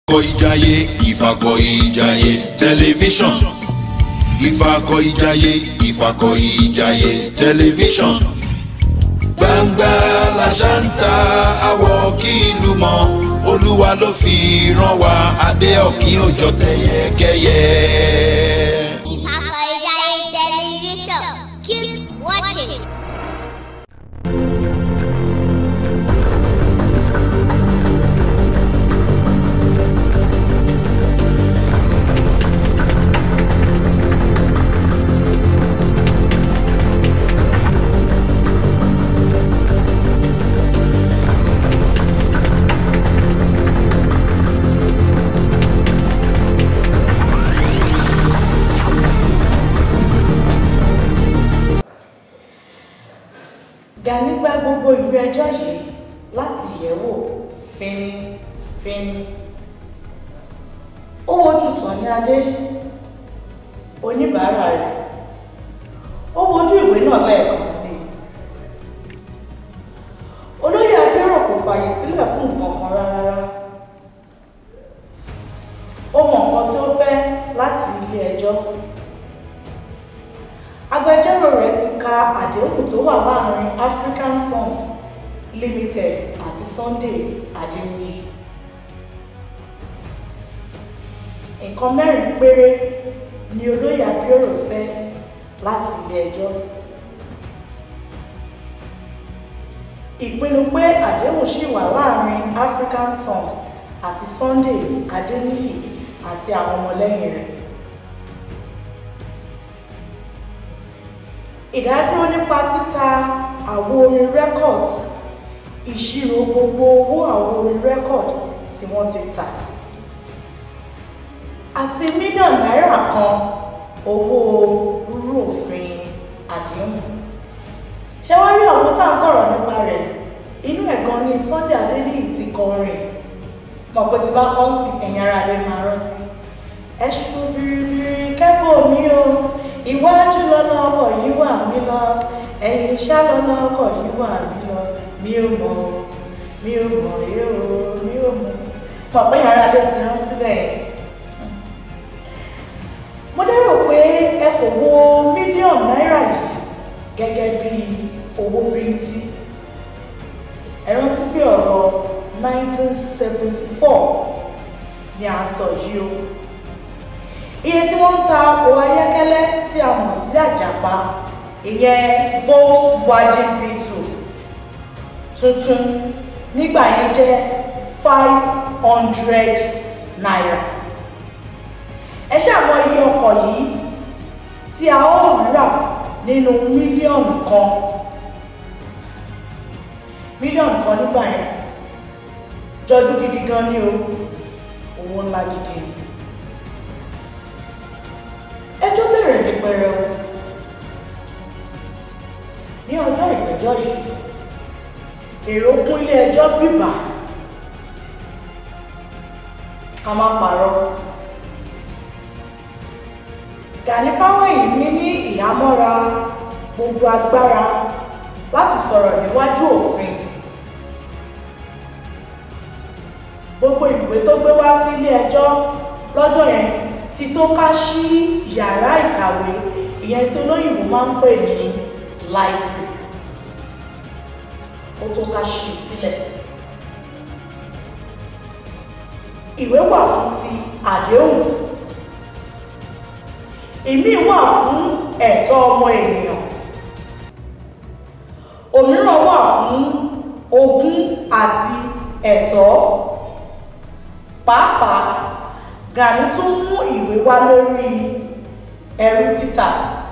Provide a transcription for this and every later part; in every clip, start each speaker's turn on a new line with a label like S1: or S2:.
S1: ìjàyè ìfàkọ̀ ìjàyè tẹlifíṣàn ìfàkọ̀ ìjàyè ìfàkọ̀ ìjàyè tẹlifíṣàn gbangba làṣántà àwọ̀ kí ìlú mọ̀ olúwa ló fi rán wa adé ọ̀kín òjò tẹ̀yẹkẹyẹ.
S2: Ìfàkọ̀ ìjàyè tẹlifíṣàn keep watching.
S3: Gani gba gbogbo ìwé ẹjọ́ yìí láti yẹ̀wò fínífíní. Ó wojú Sànní Adé, oníbàárà rẹ̀. Ó wojú ìwé náà lẹ́ẹ̀kan sí i. Olóyè Abẹ́rò kò fààyè sílẹ̀ fún nǹkan kan rárá. Ó mọ nǹkan tó fẹ́ láti ilé ẹjọ́ agbẹjọ́rò rẹ̀ ti ka àdéhùn tó wà láàrin African Sons Limited àti Sunday Adéwìyí nǹkan mẹ́rin péré ni olóyè Abíọ́rò fẹ́ láti ilé ẹjọ́ ìpinnu pé àdéhùn ṣì wà láàrin African Sons àti Sunday Adéníyì àti àwọn ọmọlẹ́yìn rẹ̀ ìdádúró nípa títa àwo orin records ìṣirò gbogbo owó àwo orin record tí wọ́n ti tà àti mílíọ̀nù náírà kan owó rúrú òfin àdéhùn ṣé wọ́n rí àwọn tá à ń sọ̀rọ̀ nípa rẹ̀ inú ẹ̀ gan ni Sunday Adéníyì ti kọrin mọ̀ pé tí bá kọ́ sí ẹ̀yìn ara rẹ̀ máa rántí ẹ̀ṣù bìrìbìrì kẹ́bọ̀ mi o iwájú lọ́nà ọkọ̀ yìí wà mí lọ ẹ̀yìn iṣẹ́ lọ́nà ọkọ̀ yìí wà mí lọ mi ò mọ̀ mi ò mọ̀ yóò mi ò mọ̀ mọ̀ pé yàrá lè ti rántí bẹ́ẹ̀. mo lérò pé ẹ kò wo mílíọ̀nù náírà yìí gẹ́gẹ́ bí owó bíntí ẹ rántí pé ọ̀rọ̀ 1974 ni à ń sọ yìí o iye tí wọ́n ń ta ọkọ̀ ayọ́kẹ́lẹ́ tí a mọ̀ sí àjàpá ìyẹn Volkswagen Beetle tuntun nígbà yẹn jẹ́ five hundred naira ẹ ṣàmọ̀ iye ọkọ̀ yìí tí a ó rà nínú mílíọ̀nù kan mílíọ̀nù kan nígbà yẹn jọjú gidi gan ni o owó ńlá gidi ni ẹjọ́ bẹ̀rẹ̀ ní pẹrẹu ní ọjọ́ ìgbẹ́jọ́ yìí èrò kún ilé ẹjọ́ bíbà ká má parọ́ Gani Fáwẹ́hìnmí ní ìhámọ́ra gbogbo agbára láti sọ̀rọ̀ níwájú òfin gbogbo ìwé tó gbé wá sí ilé ẹjọ́ lọ́jọ́ yẹn ti tó ká sí yàrá ìkàwé ìyẹn tí olóyìnbó máa ń pè ní library ó tó ká sí sílẹ̀ ìwé wà fún ti àdéhùn ìmí wà fún ẹ̀tọ́ ọmọ ènìyàn òmíràn wà fún ogún àti ẹ̀tọ́ pàápàá Gani tún mú ìwé wá lórí ẹrú títà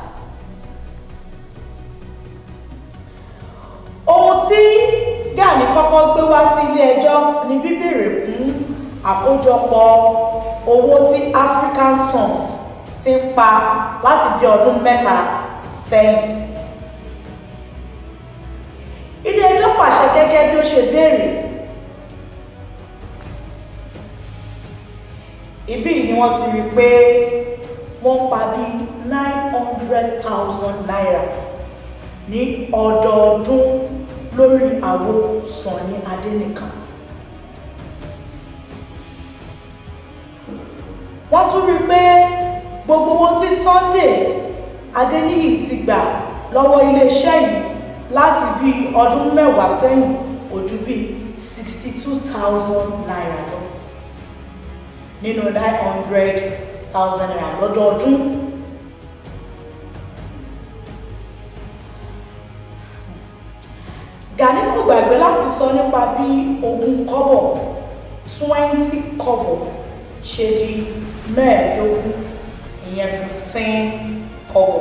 S3: ohun tí Gani kọ́kọ́ gbé wá sí ilé ẹjọ́ ni bíbèrè fún àkójọpọ̀ owó tí African Sons ti ń pa láti bí ọdún mẹ́ta sẹ́yìn ilé ẹjọ́ pàṣẹ gẹ́gẹ́ bí ó ṣe béèrè ibí ni wọ́n ti rí pé wọ́n pa bí nine hundred thousand naira ní ọdọọdún lórí àwo Sànní Adé nìkan gbogbo owó tí Sunday Adéníyì ti gbà lọ́wọ́ iléeṣẹ́ yìí láti bí ọdún mẹ́wàá sẹ́yìn kò ju bí sixty two thousand naira lọ nínú nine hundred thousand naira lọ́dọọdún. Gani kò gbàgbé láti sọ nípa bí ogún kọ́bọ̀ twenty kọ́bọ̀ ṣe di mẹ́ẹ̀ẹ́dógún ìyẹn fifteen kọ́bọ̀.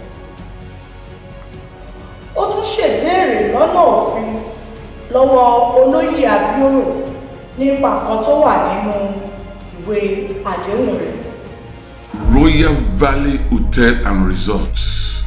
S3: ó tún ṣèbéèrè lọ́nà òfin lọ́wọ́ olóyè Abioro nípa kan tó wà nínú ìwé àdéhùn rẹ̀.
S4: Royal Valley Hotel and Resorts.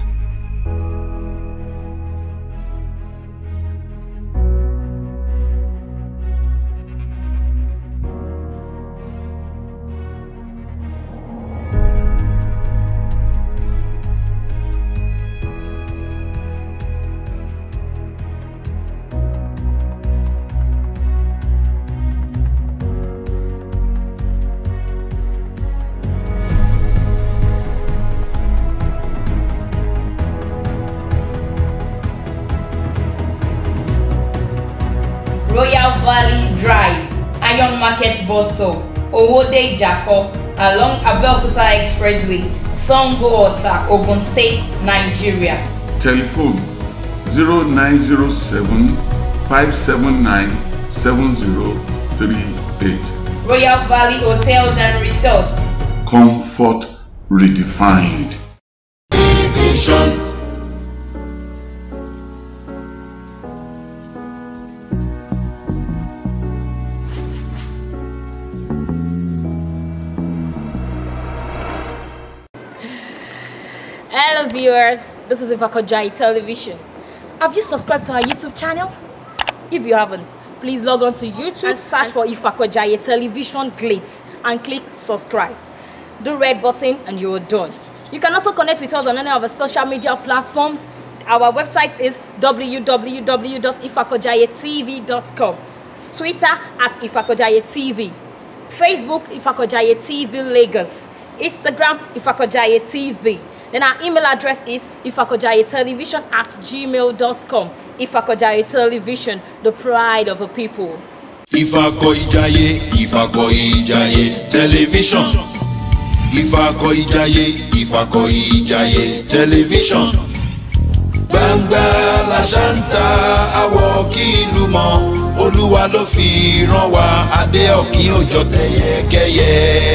S5: Royal Valley Drive, Iron Market Bus Stop, Owode Ijako, along Abeokuta Expressway, Sango Ota, Ogun State, Nigeria.
S4: Telephone 0907 579 7038.
S5: Royal Valley Hotels and Resorts,
S4: Comfort redefined.
S1: Television.
S6: Hello viewers, this is Ifakojai Television. Have you subscribed to our YouTube channel? If you haven't, please log on to YouTube and search for Ifakojai Television Glitz and click subscribe. The red button and you're done. You can also connect with us on any of our social media platforms. Our website is www.ifakojayetv.com, Twitter at Ifakojaye TV, Facebook Ifakojaye TV Lagos, Instagram Ifakojaye TV. Then our email address is ifakojayetelevision at gmail.com. Ifakojaye Television, the pride of a people.
S1: Ifakọ Ìjàyè Ifakọ Ìjàyè tẹlifíṣàn. Ifakọ Ìjàyè Ifakọ Ìjàyè tẹlifíṣàn. Gbangba la ṣá ń ta àwọ̀ kí ìlú mọ̀. Olúwa ló fi rán wa adé ọ̀kín òjò tẹ̀yẹkẹ́yẹ.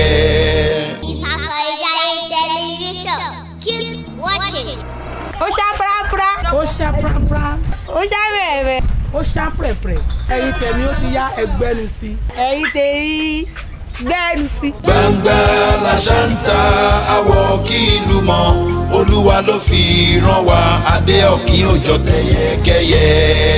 S2: Ifakojai Television. Keep watching.
S7: ó ṣá pàápàá
S8: ó ṣá prapra
S7: ó ṣá bẹ̀rẹ̀
S8: ó ṣá pẹ̀pẹ̀ ẹ̀yin tẹ̀mí ó ti yá ẹgbẹ́nu sí i.
S7: ẹ̀yin tèmi gbẹ́nu sí.
S1: Gbangba la ṣá ń ta àwọ̀ kí ìlú mọ̀. Olúwa ló fi rán wa adé ọ̀kín òjò tẹ̀yẹkẹ́yẹ.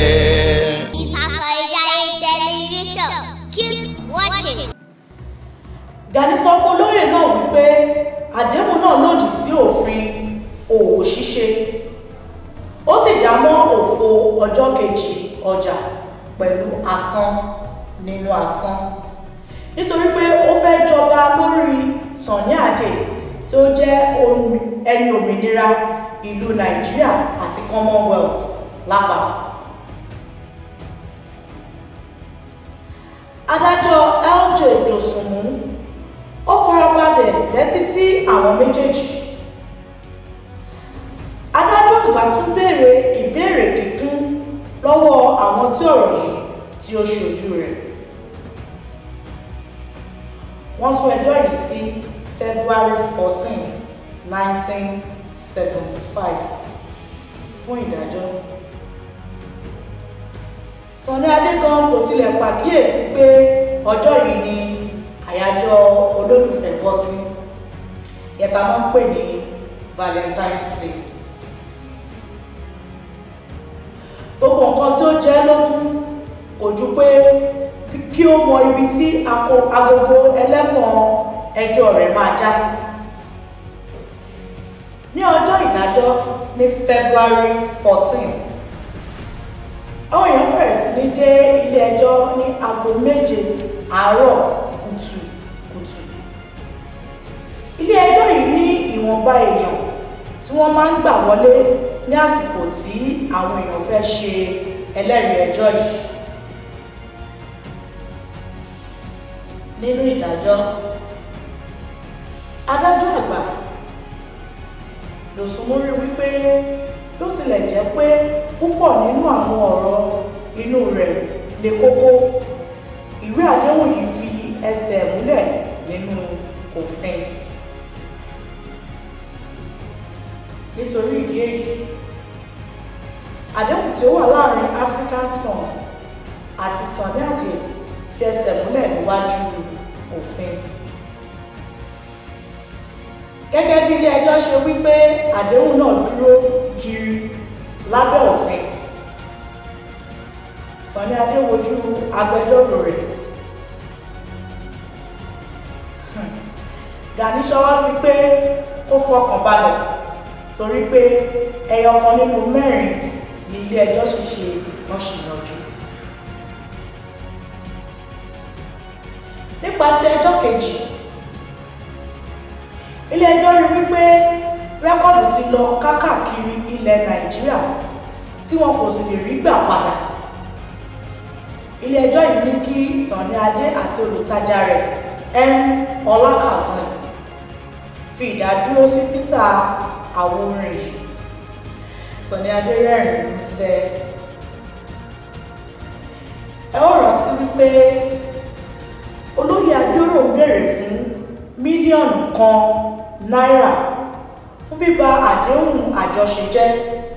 S2: Ifakojai Television. Keep watching.
S3: Gani sọ fún olóyè náà wípé àdéhùn náà lòdì sí òfin òwò ṣíṣe ó sì já mọ́ òfo ọjọ́ kejì ọjà pẹ̀lú asán nínú asán nítorí pé ó fẹ́ jọba lórí Sunny Adé tó jẹ́ omi- ẹni òmìnira ìlú Nàìjíríà àti Commonwealth lápapọ̀. adájọ́ LJ Dòsùnmú ó farabalẹ̀ tẹ́tí sí àwọn méjèèjì adájọ́ àgbà tún béèrè ìbéèrè kíkún lọ́wọ́ àwọn tí ọ̀rọ̀ yìí tí ó ṣojú rẹ̀ wọ́n sún ẹjọ́ yìí sí February fourteen nineteen seventy five fún ìdájọ́ Sunny Adé gan kò tilẹ̀ pàkíyèsí pé ọjọ́ yìí ni àyájọ́ olólùfẹ́ bọ́ sí yẹta máa ń pè ní Valentine's Day gbogbo nǹkan tí ó jẹ́ lógún kò ju pé kí ó mọ ibi tí ako- agogo ẹlẹ́wọ̀n ẹjọ́ rẹ̀ máa já sí ní ọjọ́ ìdájọ́ ní February fourteen àwọn èèyàn bẹ̀rẹ̀ sí ní dé ilé ẹjọ́ ní aago méje àárọ̀ kùtùkùtù ilé ẹjọ́ yìí ní ìwọ̀nba èèyàn tí wọ́n máa ń gbà wọlé ní àsìkò tí àwọn èèyàn fẹ́ ṣe ẹlẹ́rìí ẹjọ́ yìí nínú ìdájọ́ adájọ́ àgbà lòsùnmórí wípé ló tilẹ̀ jẹ́ pé púpọ̀ nínú àwọn ọ̀rọ̀ inú rẹ̀ le kókó ìwé àdéhùn yìí fi ẹsẹ̀ múlẹ̀ nínú òfin nítorí ìdí èyí àdéhùn tí ó wà láàrin African Sons àti Sunny Adé fi ẹsẹ̀ múlẹ̀ níwájú òfin gẹ́gẹ́ bí ilé ẹjọ́ ṣe wípé àdéhùn náà dúró gírí lábẹ́ òfin Sunny Adé wojú agbẹjọ́rò rẹ̀ Gani ṣọwọ́ sí pé kó fọkàn balẹ̀ torí pé ẹyọ kan nínú mẹ́rin ní ilé ẹjọ́ sì ṣe wọ́n sì yanjú. nípa ti ẹjọ́ kejì ilé ẹjọ́ rí wípé rẹ́kọ̀dù ti lọ kákàkiri ilẹ̀ Nàìjíríà tí wọn kò sì lè rí gbà padà ilé ẹjọ́ yìí ní kí Sunny Adé àti olùtajà rẹ̀ m ọlákàsán fi ìdádúró sí títà àwọn orin yìí Sunny Adé rẹ́rìn músẹ́ ẹ ó rántí wípé olóyè agbóró ń béèrè fún mílíọ̀nù kan náírà fún bíba àdéhùn àjọṣe jẹ́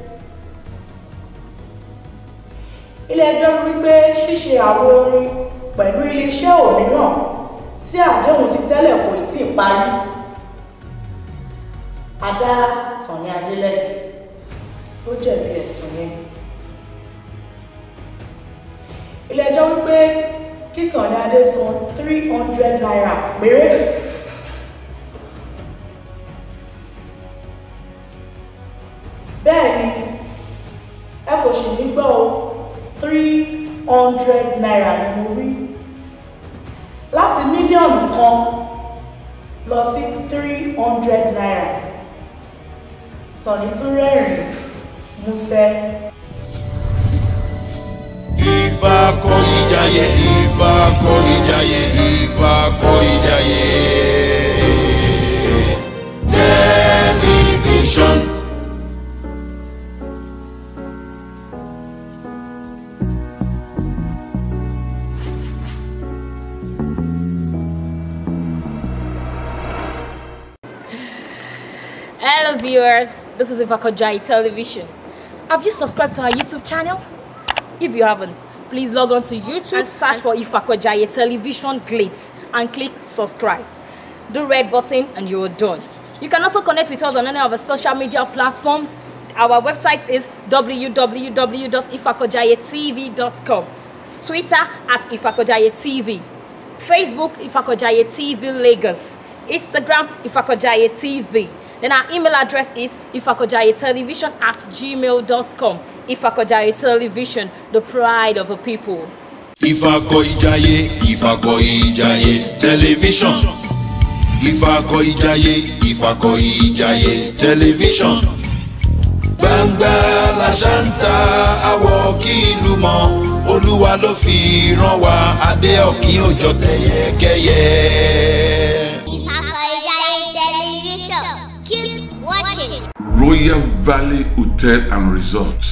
S3: ilé ẹjọ́ wípé ṣíṣe àwọn orin pẹ̀lú iléeṣẹ́ òmíràn tí àdéhùn ti tẹ́lẹ̀ kò tí ì parí adá Sunny Adé lẹ́bi ó jẹ̀bi ẹ̀sùn yẹn ilé ẹjọ́ wípé kí Sunny Adé san three hundred naira péré bẹ́ẹ̀ ni ẹ kò sì ní gbọ́ o three hundred naira ni mo rí láti mílíọ̀nù kan lọ sí three hundred naira Sunny tún rẹ́rìn músẹ́.
S1: Ifá kọ́ ìjàyè Ifá kọ́ ìjàyè Ifá kọ́ ìjàyè tẹlifíṣọ̀n.
S6: Hello viewers, this is Ifakojai Television. Have you subscribed to our YouTube channel? If you haven't, please log on to YouTube and search for Ifakojai Television Glitz and click subscribe. The red button and you're done. You can also connect with us on any of our social media platforms. Our website is www.ifakojayetv.com, Twitter at Ifakojaye TV, Facebook Ifakojaye TV Lagos, Instagram Ifakojaye TV. Then our email address is ifakojayetelevision at gmail.com. Ifakojaye Television, the pride of the people.
S1: Ifá kọ́ ìjàyè Ifá kọ́ ìjàyè tẹlifíṣọ̀n. Ifá kọ́ ìjàyè Ifá kọ́ ìjàyè tẹlifíṣọ̀n. Gbangba la ṣá ń ta àwọ̀ kí ìlú mọ̀ Olúwa ló fi rán wa adé ọ̀kín òjò tẹ̀yẹkẹ́yẹ.
S2: Ifakoijai Television. Keep watching.
S4: Royal Valley Hotel and Resorts.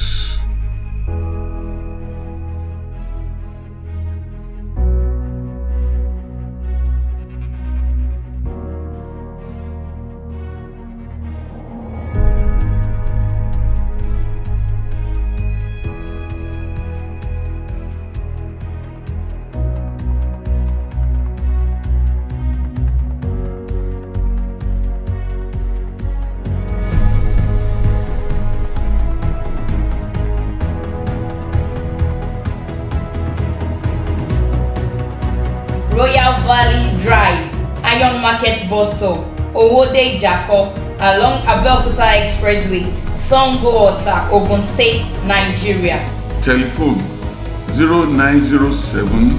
S5: Royal Valley Drive, Iron Market Bus Stop, Owode Ijako, along Abeokuta Expressway, Sango Ota, Ogun State, Nigeria.
S4: Telephone 0907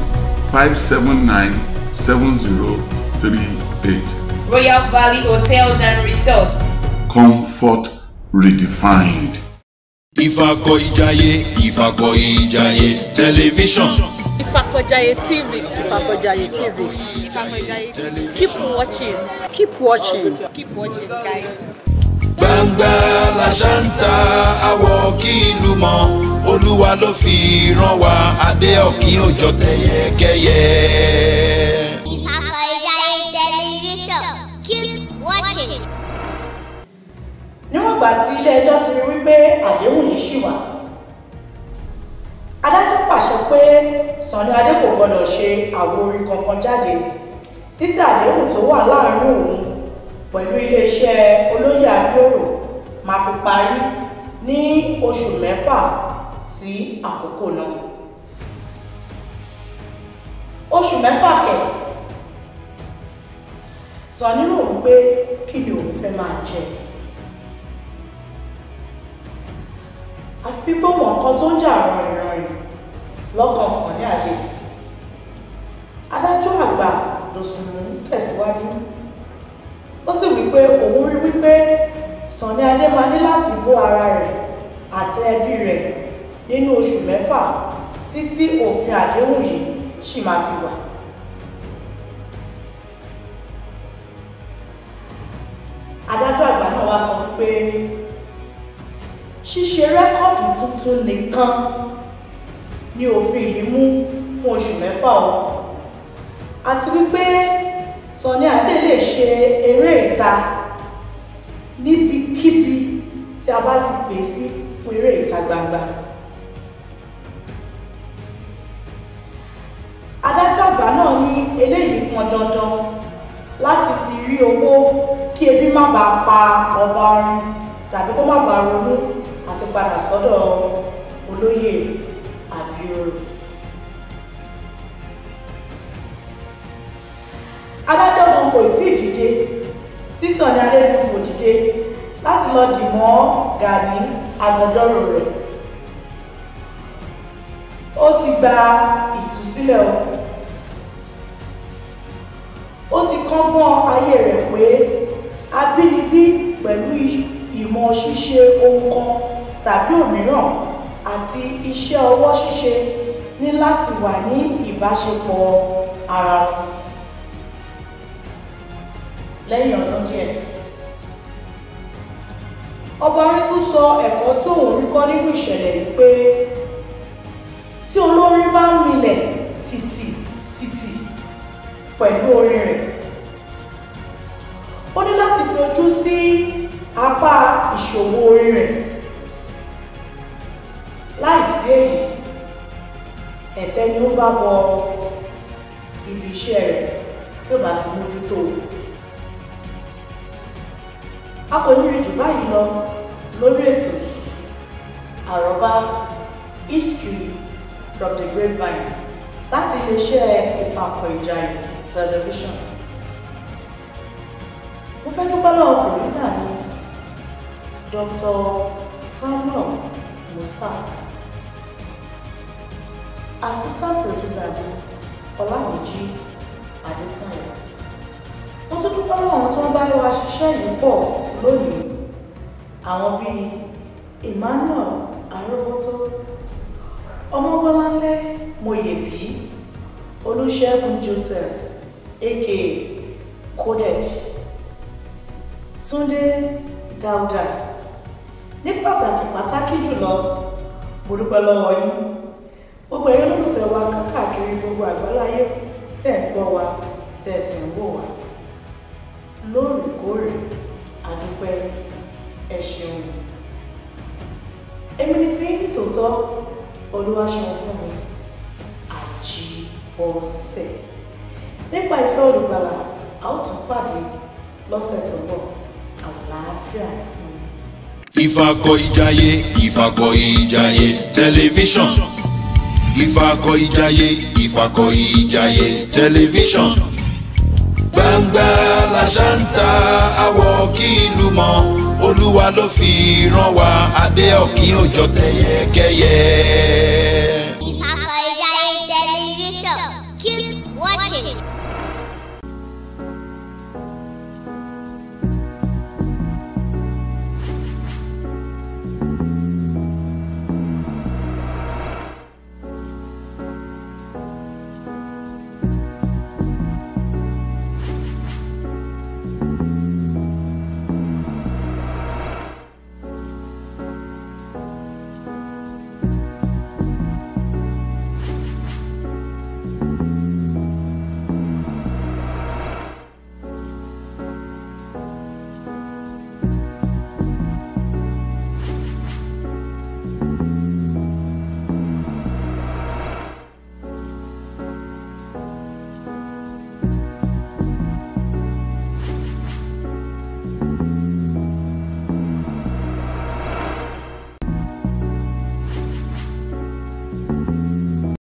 S4: 579 7038.
S5: Royal Valley Hotels and Resorts,
S4: comfort redefined.
S1: ìfàkọ̀ìjayé ìfàkọ̀ìjayé tẹlifíṣàn
S6: Ifakojaye TV.
S8: Ìfàkọ̀jayé TV.
S6: Keep watching.
S8: Keep watching.
S6: Keep watching, guys.
S1: gbangba la ṣá ń ta àwọ̀ kí ìlú mọ̀ olúwa ló fi rán wa adé ọ̀kín òjò tẹ̀yẹkẹyẹ.
S2: Ifakojaye Television. Keep watching.
S3: níwọ̀n ìgbà tí ilé-ẹjọ́ ti rí wípé àdéhùn yìí ṣì wà adájọ́ pàṣẹ pé Sunny Adé kò gbọdọ̀ ṣe àwo orin kankan jáde títí àdéhùn tó wà láàrin òun pẹ̀lú iléeṣẹ́ olóyè abioro máa fi parí ní oṣù mẹ́fà sí àkókò náà oṣù mẹ́fà kẹ̀ Sunny rò wípé kí ni òun fẹ́ máa jẹ àfi pípọ́ mọ̀ nǹkan tó ń jà rànìrànì lọ́kàn Sunny Adé adájọ́ àgbà dòsùnmù tẹ̀síwájú ó sì wípé òun rí wípé Sunny Adé máa ní láti bó ara rẹ̀ àti ẹbí rẹ̀ nínú oṣù mẹ́fà títí òfin àdéhùn yìí sì máa fi wà adájọ́ àgbà náà wá sọ wípé ṣíṣe rẹ́kọ̀dù tuntun nìkan ni òfin yìí mú fún oṣù mẹ́fà o àti wípé Sunny Adé lè ṣe eré ìta níbikíbi tí a bá ti pè sí fún eré ìta gbangba adájọ́ àgbà náà ní eléyìí pọn dandan láti fi rí owó kí ebi má bàa pa ọba orin tàbí kó má bàa ronú àti padà sọ́dọ̀ olóyè àbíòrò. adájọ́ kan kò tí ì dìde tí Sunny Adé ti fò dìde láti lọ dì mọ́ Gani agbẹjọ́rò rẹ̀ ó ti gba ìtúsílẹ̀ o ó ti kọ́gbọ́n ayé rẹ̀ pé abínibí pẹ̀lú ìmọ̀ ṣíṣe ohun kan tàbí òmíràn àti iṣẹ́ ọwọ́ ṣíṣe ní láti wà ní ìbáṣepọ̀ ara wọn. lẹ́yìn ọdún díẹ̀ ọba orin tún sọ ẹ̀kọ́ tí òun rí kọ́ nínú ìṣẹ̀lẹ̀ yìí pé tí olórin bá ń milẹ̀ tìtì tìtì pẹ̀lú orin rẹ̀ ó ní láti fi ojú sí apá ìṣòwò orin rẹ̀ láìsí èyí ẹ̀tẹ́ ni ó bá bọ ibi iṣẹ́ rẹ̀ tí ó bá ti mójútó a kò ní rí jù báyìí lọ lórí ètò àròbá history from the grapevine láti iléeṣẹ́ Ìfàkọ̀ìjayé television mo fẹ́ dúpẹ́ lọ́wọ́ pòlísà mi Dr. Samuel Mustapha assistant producer mi Ọlámìjí Adésànyà mo tún dúpẹ́ lọ́wọ́ àwọn tó ń bá wa ṣiṣẹ́ yìí pọ̀ lónìí àwọn bíi Emmanuel Aróbótó Ọmọbọ́láńlé Moyèbí Olúṣẹ́gun Joseph aka Coded Túndé Dáúdà ní pàtàkì pàtàkì jùlọ mo dúpẹ́ lọ́wọ́ yín gbogbo ẹ̀yin olólùfẹ́ wa káàkiri gbogbo àgbáláyé tẹ̀ ń gbọ́ wa tẹ̀ sì ń wò wá lóòrèkóòrè àdúpẹ́ ẹ ṣeun èmi ni tí ní tòótọ́ olúwaṣeun fún mi àjíbọ̀sẹ̀ nípa ìfẹ́ olùgbàlà a ó tún pàdé lọ́sẹ̀ tó bọ̀ àlàáfíà fún mi.
S1: ìfàkọ̀ìjayé ìfàkọ̀ìjayé tẹlifíṣàn ìfàkọ̀ìjayé ìfàkọ̀ìjayé tẹlifíṣàn gbangba la ṣá ń ta àwọ̀ kí ìlú mọ̀ olúwa ló fi rán wa adé ọ̀kín òjò tẹ̀yẹkẹyẹ.